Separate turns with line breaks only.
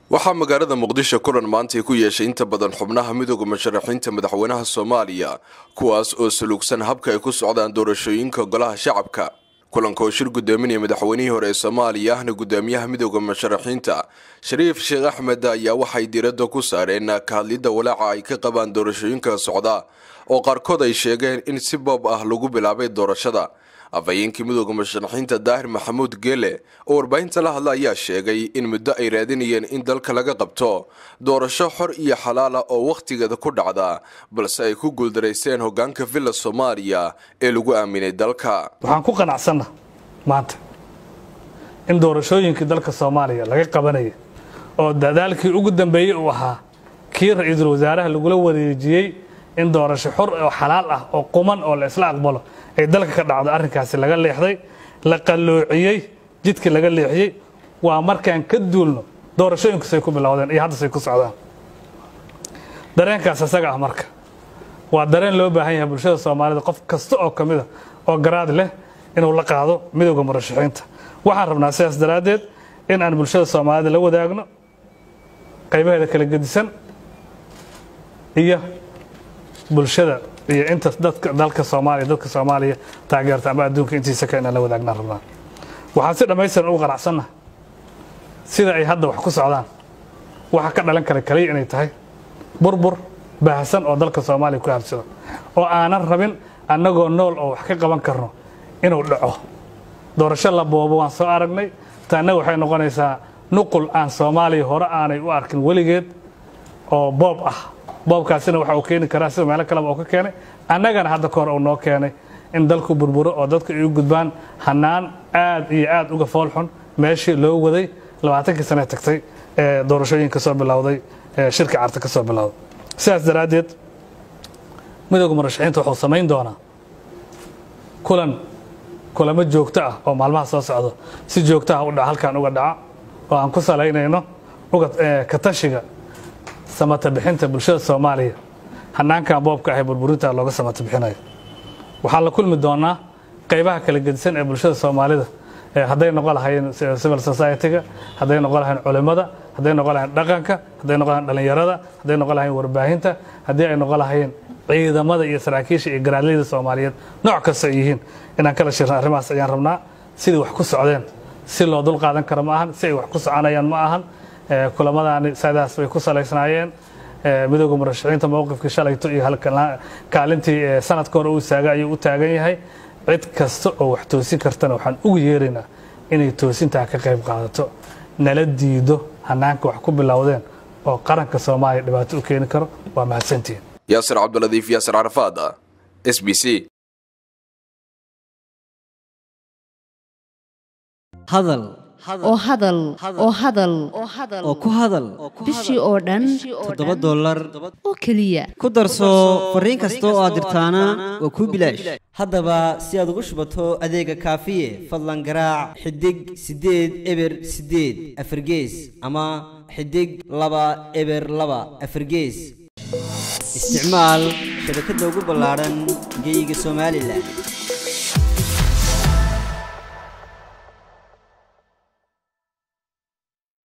waxaa magaalada muqdisho kulan maantay ku yeeshay inta badan xubnaha midooda musharaxiinta madaxweynaha soomaaliya kuwaas oo saluugsan habka ay ku socdaan doorashooyinka golaha shacabka kulanka oo shir gudoominaya madaxweynihii hore ee soomaaliya ahna guddoomiyaha midooda musharaxiinta shariif sheekh axmed ayaa waxay diiradda ku saareen ka hadlidda walaaca ay ka qabaan doorashooyinka socda oo qaarkood ay sheegeen in si boob ah lagu bilaabay doorashada afhayeenkii midooda musharaxiinta daahir maxamuud geele oo warbaahinta la hadla ayaa sheegay in muddo ay raadinayeen in dalka laga qabto doorasho xor iyo xalaala oo wakhtigeeda ku dhacda balse ay ku guuldaraysteen hogaanka villa soomaaliya ee lagu aaminay dalka
waxaan ku qanacsanna maanta in doorashooyinkii dalka soomaaliya laga qabanaya oo dadaalkii ugu dambeeyey uu ahaa kii ra-iisul wasaaraha lagula wareejiyey in doorasho xor oo xalaal ah oo quman oo la isla aqbalo ay dalka ka dhacdo arrinkaasi laga leexday la qalloociyey jidkii laga leexiyey waa markaan ka duulno doorashooyinkusay ku bilowdeen iyo haddasay ku socdaan dareenkaas isaga ah marka waa dareen loo baahan yahay bulshada soomaalida qof kasta oo ka mida oo garaad leh inuu la qaado midowda murashaxiinta waxaan rabnaa sidaas daraaddeed in aan bulshada soomaalida la wadaagno qaybaheeda kala gedisan iyo bulshada iyo inta dadka dalka soomaaliya dadka soomaaliya taageerta ama adduunka intiisa ka inaan la wadaagna rabnaa waxaan si dhammaystiran ugu qanacsanna sida ay hadda wax ku socdaan waxa ka dhalan kara kaliya inay tahay burbur baahsan oo dalka soomaaliya ku habsado oo aanan rabin annagoo nool oo wax ka qaban karno inuu dhaco doorasho la boobo waan soo aragnay taanna waxay noqonaysaa nuqul aan soomaaliya hore aanay u arkin weligeed oo boob ah boobkaasina waxa uu keeni karaa sida meelo kaleba oo ka keenay annagana hadda kahor uu noo keenay in dalku burburo oo dadku ay u gudbaan hanaan aad iyo aad uga foolxun meeshii loo waday labaatankii sane tagtay ee doorashooyin ka soo bilowday ee shirka carta ka soo bilowday sidaas daraaddeed midooda murashaxiinta wuxuu samayn doonaa kulan kulamo joogto ah oo maalmaha soo socdo si joogto ah u dhaca halkan uga dhaca oo aan ku salaynayno uga katashiga samata bixinta bulshada soomaaliya hanaankan boobka ah ee burburinta looga samata bixinayo waxaan la kulmi doonaa qaybaha kala gedisan ee bulshada soomaalida hadday noqon lahayn civil society-ga hadday noqon lahayn culimmada hadday noqon lahayn dhaqanka hadday noqon lahayn dhallinyarada hadday noqon lahayn warbaahinta haddii ay noqon lahayn ciidamada iyo saraakiisha iyo garaadleyda soomaaliyeed nooc kasta ay yihiin inaan kala shirna arrimahaas ayaan rabnaa sidai wax ku socdeen si loo dul qaadan karo ma ahan si ay wax ku soconayaan ma ahan kulamadaani sidaas bay ku salaysnaayeen midooda murashaxiinta mowqifkii shalayto iyo kaalintii sanadka hore uu istaaga ayuu u taagan yahay cid kasta oo wax toosin kartana waxaan ugu yeeraynaa inay toosintaa ka qayb qaadato nala diido hanaanka wax ku bilowdeen oo qaranka soomaaliya dhibaato u keeni karo waa mahadsantihiin
yaasir cabdiladiif yaasir carafaad s b c
hadal
oo hadal oo hadal
oo ku hadal
bishii oo dhan
toddoba dollar
oo keliya
ku darso fariin kasta oo aad dirtaana waa kuu bilaash haddaba si aad ugu shubato adeega kaafiye fadlan garaac xidig siddeed eber siddeed afargees ama xidig laba eber laba afargees isticmaal shabakadda ugu ballaadhan geeyiga somalilan